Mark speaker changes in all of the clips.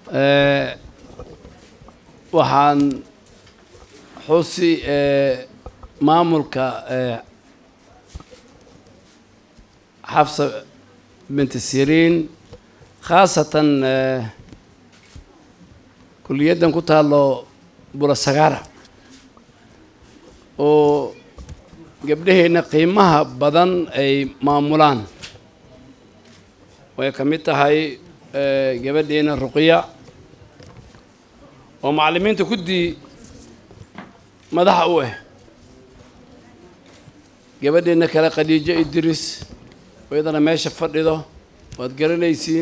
Speaker 1: waxaan xusi maamulka xafsa binti siriin khaasatan kuliyaddan ku taalo bulasagaara oo gabdhaheenna qiimaha badan ay maamulaan way ka mid tahay gabadheena ruqya oo macallimiinta kuddii madaxa u ah gabadheena kale khadiijo idris oo iyadana meesha fadhido waad garanaysiin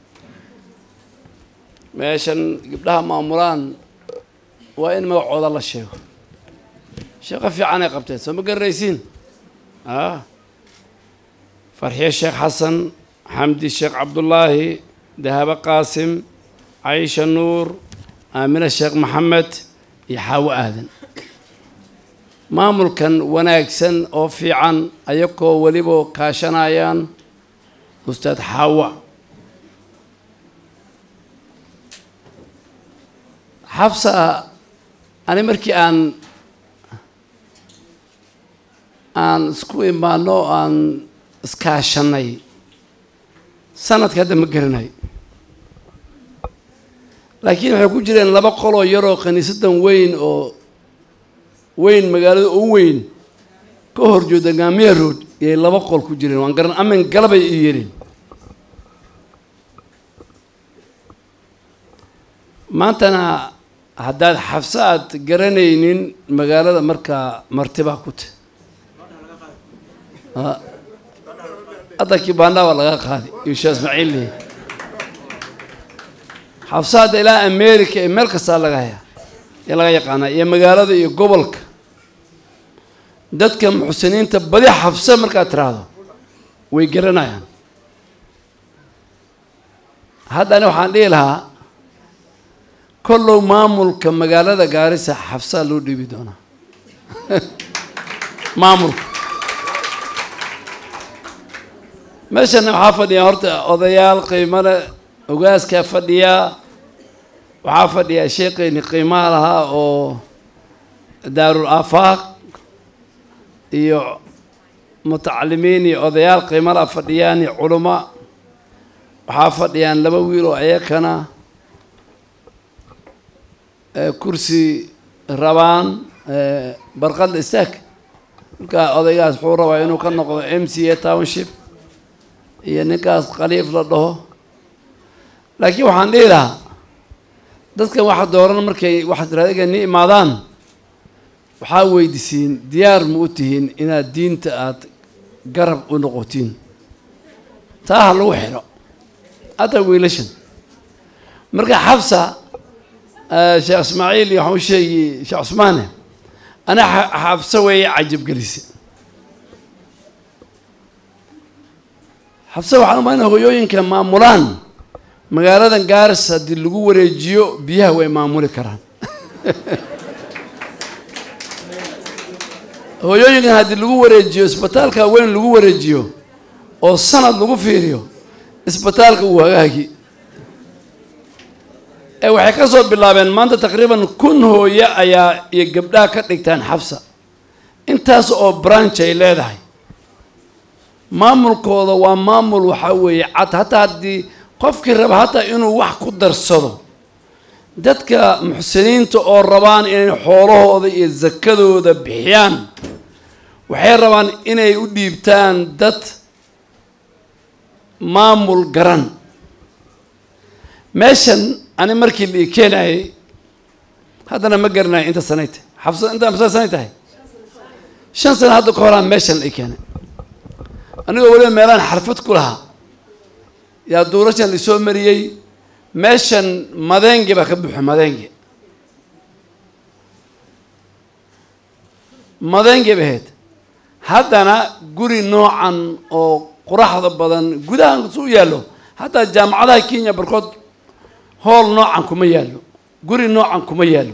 Speaker 1: meeshan gabdhaha maamulaan waa in magacooda la sheego sheeko fiican ay qabteen soo ma garanaysiin a farxiye sheekh xasan xamdi sheekh cabdullaahi dahabo qaasim caisha nuur aamina sheekh maxamed iyo xaawo aadan maamulkan wanaagsan oo fiican ayagoo weliba kaashanayaan ustaad xaawa xabsa ani markii aan aan isku imaano aan iskaashanay sanadka hadda ma garanay laakiin waxay ku jireen laba qoloo yaroo kiniisadan weyn oo weyn magaalada u weyn ka horjooda gaamiya road iyay laba qol ku jireen waan garan amin galabay ii yireen maantana haddaad xabse aad garanaynin magaalada markaa martibaa ku ta hadda kibaandhaa waa laga qaaday yuusha ismaaciil leh xabse hadda ilaa america ee meel kastaa laga hayaa ee laga yaqaanaa iyo magaalada iyo gobolka dadka muxsiniinta badi xabse markaad tiraahdo way garanayaan haddana waxaan dhihi lahaa kollow maamulka magaalada gaarisa xabsaa loo dhiibi doonaa maamulka meeshana waxaa fadhiyaa horta odayaal qiimale ogaaskaa fadhiyaa waxaa fadhiyaa sheekeyni qiimaha lahaa oo daarul aafaaq iyo mutacalimiin iyo odayaal qiimala fadhiyaan iyo culamo waxaa fadhiyaan laba wiil oo ayakana kursi rabaan barqadla istaag markaa odaygaas wuxuu rabaa inuu ka noqdo m c a township iyo ninkaas khaliif la dhaho laakiin waxaan dhihi lahaa dadkan waxa dooran markay waxaad raadiga ni imaadaan waxaa weydisiin diyaar ma u tihiin inaad diinta aada garab u noqotiin taa ha lagu xidho hadda wiilashan marka xabsa sheekh ismaaciil iyo waxaan u sheegi sheekh cusmaane ana xabse weeye cajabgelise xabse waxaan umaynaa hoyooyinka maamulaan magaaladan gaaris haddii lagu wareejiyo biyaha way maamuli karaan hooyooyinkan haddii lagu wareejiyo isbitaalka weyn lagu wareejiyo oo sanad lagu fiiriyo isbitaalka uu hagaagi ee waxay ka soo bilaabeen maanta taqriiban kun hooye ayaa iyo gabdhaha ka dhigtaan xabsa intaas oo branch ay leedahay maamulkooda waa maamul waxaa weeye cad hataa haddii qofkii raba hataa inuu wax ku darsado dadka muxsiniinta oo rabaan inay xoolahooda iyo sakadooda bixiyaan waxay rabaan inay u dhiibtaan dad maamul garan meeshan ani markii la ii keenayay haddana ma garanayo inta sanay tahay xabsa inta masa sanay tahay shan sano hadda ka horaan meeshan la ii keenay anigoo weliba meelaan xarfad ku lahaa yaa duurashan laisoo mariyey meeshan madeenge baa ka buuxa madeenge madeenge ba ahayd haddana guri noocan oo quraxda badan gudahan su yaallo hataa jaamacadaha kenya barkood hool noocan kuma yaallo guri noocan kuma yaallo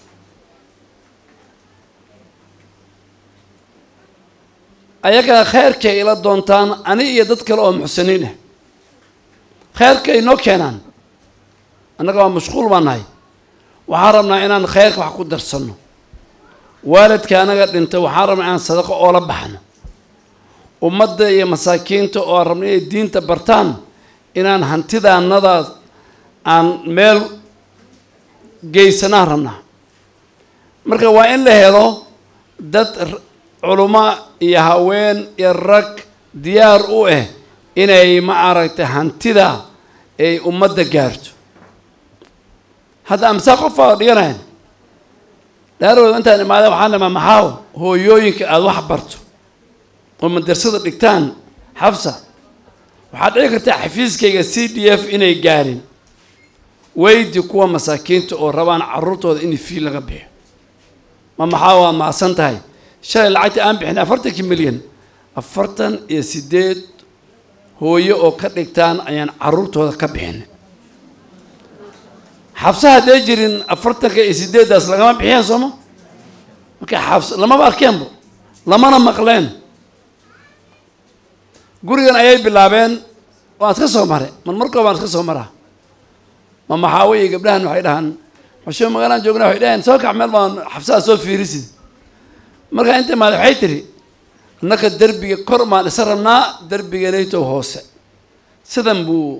Speaker 1: ayagana kheyrkay ila doontaan ani iyo dad kale oo muxsiniin ah kheyrkay noo keenaan annaga waa mashquul baan nahay waxaan rabnaa inaan khayrka wax ku darsanno waalidka anaga dhintay waxaan rabnaa inaan sadaqo oola baxno ummadda iyo masaakiinta oo aan rabna inay diinta bartaan inaan hantidaanadaas aan meel geysanaan rabnaa marka waa in la helo dad culummo iyo haween iyo rag diyaar u ah inay ma aragtay hantida ay ummadda gaarto hadda amsaa qofaa dhiganayan dhaarooda intaan imaada waxaan dhamaa maxaaw hooyooyinka aada wax barto oo madrasada dhigtaan xabsa waxaad dhici kartaa xafiiskayga c d f inay gaarin weydi kuwa masaakiinta oo rabaan caruurtooda in fii laga bixiyo ma maxaa waa maasan tahay shalay lacagta aan bixin afartankii milyan afartan iyo sideed hooyo oo ka dhigtaan ayaan caruurtooda ka bixin xabsa haddee jirin afartanka iyo sideeddaas lagama bixiyeen sooma marka xabs lamaba arkeenbo lamana maqleen gurigan ayay bilaabeen waan iska soo maray mar markoo baan iska soo maraa ma maxaawiyi gabdhahan waxay dhahaan xusho magaalaan joognaa waxay dhaheen soo kac meel baan xabsaha soo fiirisid markaa inta maada waxay tiri annaka derbiga kor maan isa rabnaa derbiga naytow hoose sidan buu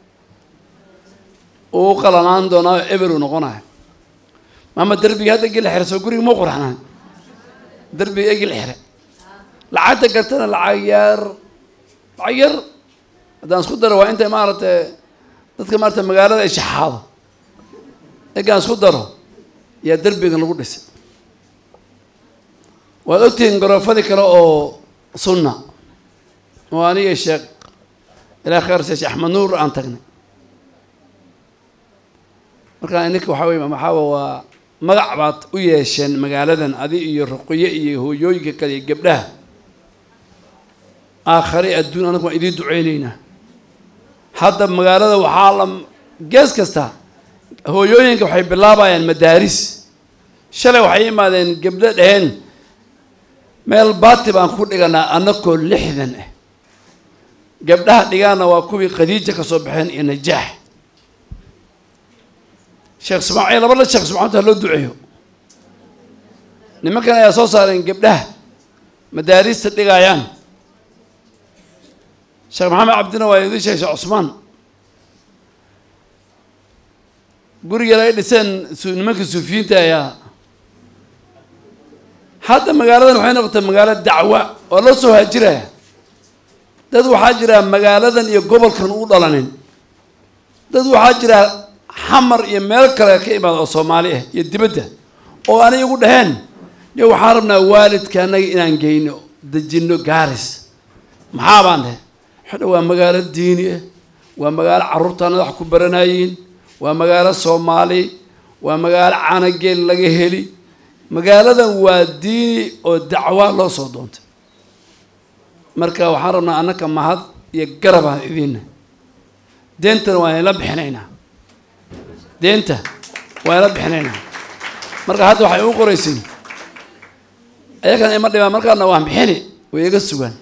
Speaker 1: uu qalanaan doonaa oo eber uu noqonayo maama derbiga hadda geli xire soo guriga mau qurxnaan derbiga egil xire lacagta gartana lacag yar lacag yar haddaan isku daro waa intay maaragtay dadka maarata magaalada ay shaxaado egaan isku daro yaa derbigan lagu dhisay waad ogtihiin garoofadii kale oo sunna oo aniga sheekh ilaa khayr sheekh axmed nuur aan tagnay markaa ininka waxaa wey maxaaba waa magac baad u yeesheen magaaladan adi iyo ruqiye iyo hooyooyinka kale iyo gabdhaha aakhare adduun anagu waan idiin duceyneynaa hadda magaalada waxaa la gees kasta hooyooyinka waxay bilaabayaan madaaris shalay waxay imaadeen gabdho dheheen meel baati baan ku dhiganaa anakoo lixdan ah gabdhaha dhigaana waa kuwii khadiija ka soo baxeen iyo najaax sheekh ismaaciil laba la sheekh ismaaciil ha loo duceeyo nimankan ayaa soo saareen gabdhaha madaarista dhigayaan sheekh maxamed cabdina waa idin sheegay sheekh cusmaan gurigeeda ay dhiseen nimanka suufiyiinta ayaa hadda magaaladan waxay noqotay magaalo dacwa oo la soo haajiraya dad waxaa jira magaaladan iyo gobolkan u dhalanin dad waxaa jira xamar iyo meel kale ka imaada oo soomaali ah iyo dibadda oo anay igu dhaheen de waxaan rabnaa waalidka annaga inaan geyno dejinno gaaris maxaa baan dhahe waxadha waa magaalo diini ah waa magaalo carruurtaanada wax ku baranayiin waa magaalo soomaali waa magaalo canageel laga heli magaaladan waa diini oo dacwa loo soo doontay marka waxaan rabnaa annaka mahad iyo garabaan idiinna deentana waan ila bixinaynaa deenta waan ila bixinaynaa marka hadda waxay u qoraysiin ayagana ima dhibaan markaana waan bixini way iga sugaan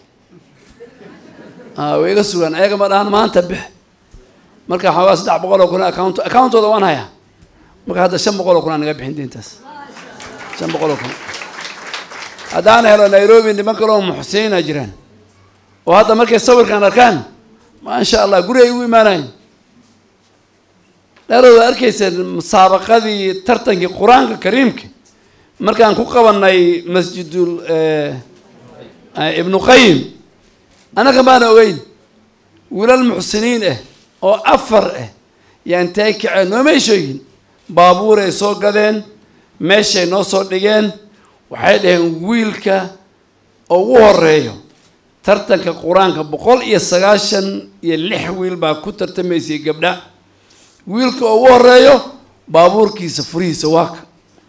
Speaker 1: way iga sugaan ayaga ma dhahan maanta bix marka waxaa saddex boqol oo kun account accountooda waan hayaa marka hadda shan boqol oo kun aan naga bixin deentaas shan boqol oo kun haddaan helo nairobi niman kale oo muxsiniina jiraan oo hadda markay sawirkan arkaan maasha allah guri ay ugu imaanayen dheerooda arkayseen musaabaqadii tartankii qur-aanka kariimka markaan ku qabanay masjidul ibnu qayim annaga maana ogeyn wiilal muxsiniin ah oo afar ah yaan taay kaceen noomay sheegin baabuuray soo gadeen meeshay noo soo dhigeen waxay dhaheen wiilka ugu horeeyo tartanka qur-aanka boqol iyo sagaashan iyo lix wiil baa ku tartamaysay gabdha wiilka ugu horeeyo baabuurkiisa furihiisa waaka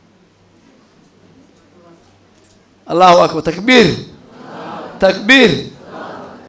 Speaker 1: allahu akbar takbiir takbiir